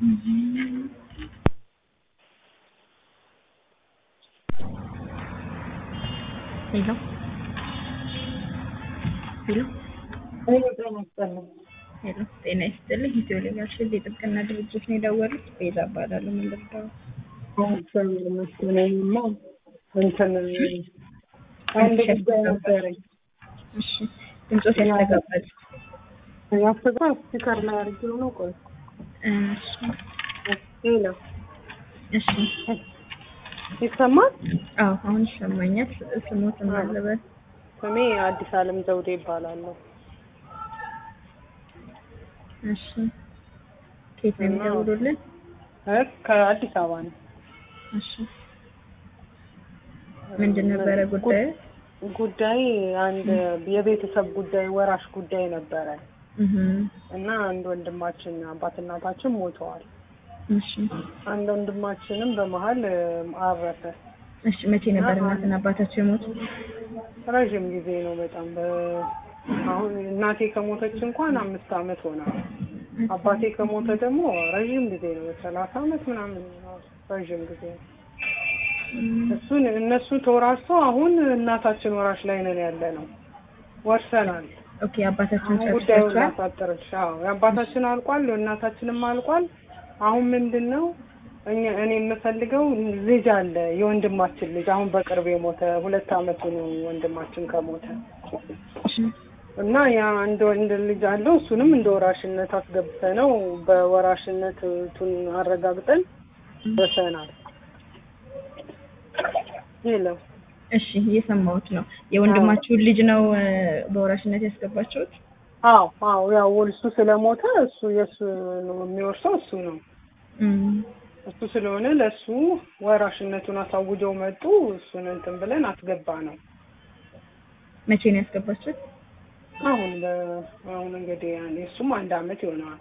ሄሎ ሄሎ ሄሎ ጤና ይስጥልኝ። ሄሎ ጤና ይስጥልኝ። ኢትዮ ሌጋል ሺልድ የጥብቅና ድርጅት ነው የደወሉት። ቤዛ እባላለሁ። ምን ልርዳው? እግዚአብሔር ይመስገን። እኔማ እንትን አንድ ጉዳይ ነበረኝ። እሺ ድምፆት ያስተጋባል። ያስገባ ስፒከር ላይ አድርጌው ነው። ቆይ እሺ ሄሎ እሺ ይሰማል? አዎ አሁን ይሰማኛል። ስሞት ማለበት ስሜ አዲስ አለም ዘውዴ ይባላለሁ። እሺ ከየት ነው የሚደውሉልን? እ ከአዲስ አበባ ነው። እሺ ምንድን ነበረ ጉዳዩ? ጉዳይ አንድ የቤተሰብ ጉዳይ ወራሽ ጉዳይ ነበረ እህ እና አንድ ወንድማችን አባት እናታችን ሞተዋል። እሺ አንድ ወንድማችንም በመሀል አረፈ። እሺ መቼ ነበር እናትና አባታቸው የሞቱት? ረዥም ጊዜ ነው በጣም በ- አሁን እናቴ ከሞተች እንኳን አምስት አመት ሆናል። አባቴ ከሞተ ደግሞ ረዥም ጊዜ ነው ሰላሳ አመት ምናምን ነው። ረዥም ጊዜ ነው። እሱን እነሱ ተወራርሶ አሁን እናታችን ወራሽ ላይ ነን ያለ ነው። ወርሰናል። ኦኬ አባታቸውን አሁን ጉዳዩን ጨርሳችኋል? ላሳጥርሽ። አዎ የአባታችን አልቋል፣ የእናታችንም አልቋል። አሁን ምንድን ነው እኛ እኔ የምፈልገው ልጅ አለ የወንድማችን ልጅ አሁን በቅርብ የሞተ ሁለት አመቱ ነው ወንድማችን ከሞተ እሺ እና ያ አንድ ወንድ ልጅ አለው እሱንም እንደ ወራሽነት አስገብተ ነው በወራሽነቱን አረጋግጠን ደርሰናል። የለም እሺ እየሰማሁት ነው። የወንድማችሁን ልጅ ነው እ፣ በወራሽነት ያስገባችሁት? አዎ አዎ ያው እሱ ስለሞተ እሱ የእሱ ነው የሚወርሰው እሱ ነው እም፣ እሱ ስለሆነ ለእሱ ወራሽነቱን አሳውጀው መጡ። እሱን እንትን ብለን አስገባ ነው። መቼ ነው ያስገባችሁት? አሁን በ- አሁን እንግዲህ ያኔ እሱም አንድ አመት ይሆነዋል።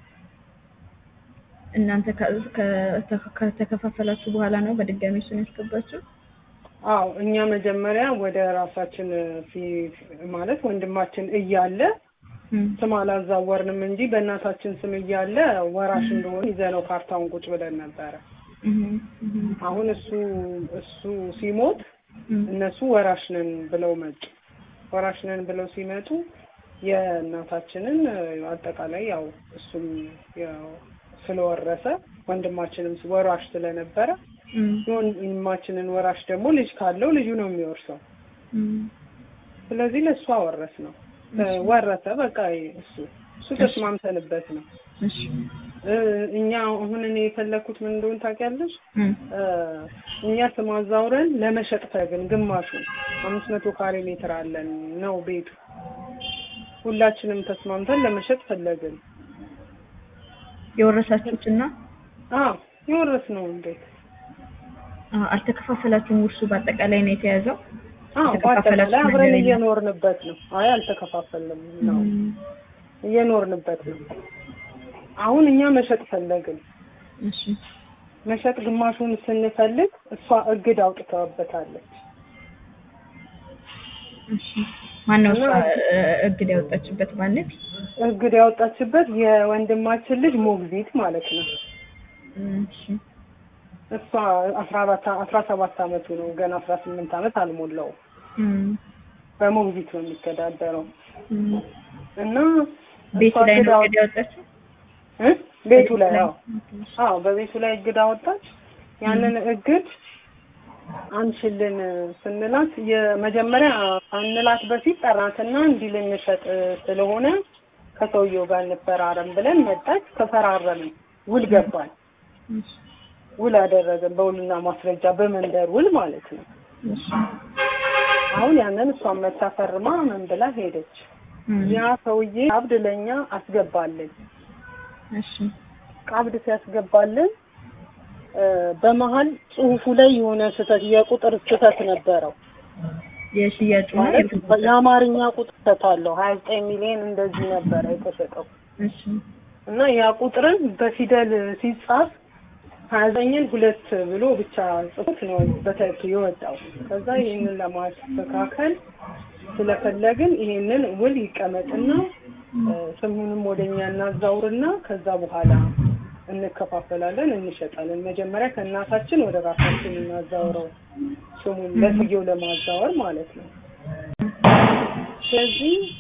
እናንተ ከ- ከ- ከተከፋፈላችሁ በኋላ ነው በድጋሚ እሱን ያስገባችሁት? አዎ እኛ መጀመሪያ ወደ ራሳችን ፊ ማለት ወንድማችን እያለ እም፣ ስም አላዛወርንም እንጂ በእናታችን ስም እያለ ወራሽ እንደሆነ ይዘነው ካርታውን ቁጭ ብለን ነበረ። እም፣ እም፣ አሁን እሱ እሱ ሲሞት እም፣ እነሱ ወራሽ ነን ብለው መጡ። ወራሽ ነን ብለው ሲመጡ የእናታችንን አጠቃላይ ያው እሱም ያው ስለወረሰ ወንድማችንም ወራሽ ስለነበረ እም፣ የወንድማችንን ወራሽ ደግሞ ልጅ ካለው ልጁ ነው የሚወርሰው። እም። ስለዚህ ለእሱ አወረስ ነው ወረሰ። በቃ እሱ እሱ ተስማምተንበት ነው። እሺ እ፣ እኛ አሁን እኔ የፈለኩት ምን እንደሆነ ታውቂያለሽ? እም፣ እ፣ እኛ ስም አዛውረን ለመሸጥ ፈግን ግማሹ አምስት መቶ ካሬ ሜትር አለን ነው ቤቱ። ሁላችንም ተስማምተን ለመሸጥ ፈለግን። የወረሳችሁትና አዎ የወረስ ነው ቤት አ፣ አልተከፋፈላችሁም? ውርሱ በአጠቃላይ ነው የተያዘው? አዎ የተከፋፈላችሁ በአጠቃላይ አብረን ነገር የለም? እየኖርንበት ነው። አይ አልተከፋፈልንም ነው እም፣ እየኖርንበት ነው። አሁን እኛ መሸጥ ፈለግን። እሺ መሸጥ ግማሹን ስንፈልግ እሷ እግድ አውጥተውበታለች። እሺ ማነው እሷ እ፣ እግድ ያወጣችበት ማለት? እግድ ያወጣችበት የወንድማችን ልጅ ሞግዚት ማለት ነው። እሺ እሷ አስራ አራት አስራ ሰባት አመቱ ነው ገና አስራ ስምንት አመት አልሞላውም። እም፣ በሞግዚት ነው የሚተዳደረው እም። እና ቤቱ እሷ ላይ እግድ ነው አወ- እግድ ያወጣችው? እ? ቤቱ ላይ አዎ ኦኬ። አዎ በቤቱ ላይ እግድ አወጣች። ያንን እግድ አንችልን ስንላት የመጀመሪያ አንላት በፊት ጠራትና እንዲህ ልንሸጥ ስለሆነ ከሰውየው ጋር እንፈራረም ብለን መጣች። ተፈራረምን፣ ውል ገባን፣ እሺ ውል አደረግን በውልና ማስረጃ በመንደር ውል ማለት ነው። እሺ አሁን ያንን እሷን መታ ፈርማ ምን ብላ ሄደች። እም፣ ያ ሰውዬ ቀብድ ለኛ አስገባልን። እሺ ቀብድ ሲያስገባልን እ፣ በመሀል ጽሁፉ ላይ የሆነ ስህተት የቁጥር ስህተት ነበረው። የሽያጩ ነው ማለት የብዙ- የአማርኛ ቁጥር ስህተት አለው። ሀያ ዘጠኝ ሚሊዮን እንደዚህ ነበረ የተሸጠው እሺ እና ያ ቁጥርን በፊደል ሲጻፍ ሀያ ዘጠኝን ሁለት ብሎ ብቻ ጽሑፍ ነው በትክክል የወጣው። ከዛ ይህንን ለማስተካከል ስለፈለግን ይሄንን ውል ይቀመጥና እ፣ ስሙንም ወደኛ እናዛውርና ከዛ በኋላ እንከፋፈላለን፣ እንሸጣለን። መጀመሪያ ከእናታችን ወደ ራሳችን እናዛውረው ስሙን ለስየው ለማዛወር ማለት ነው። ስለዚህ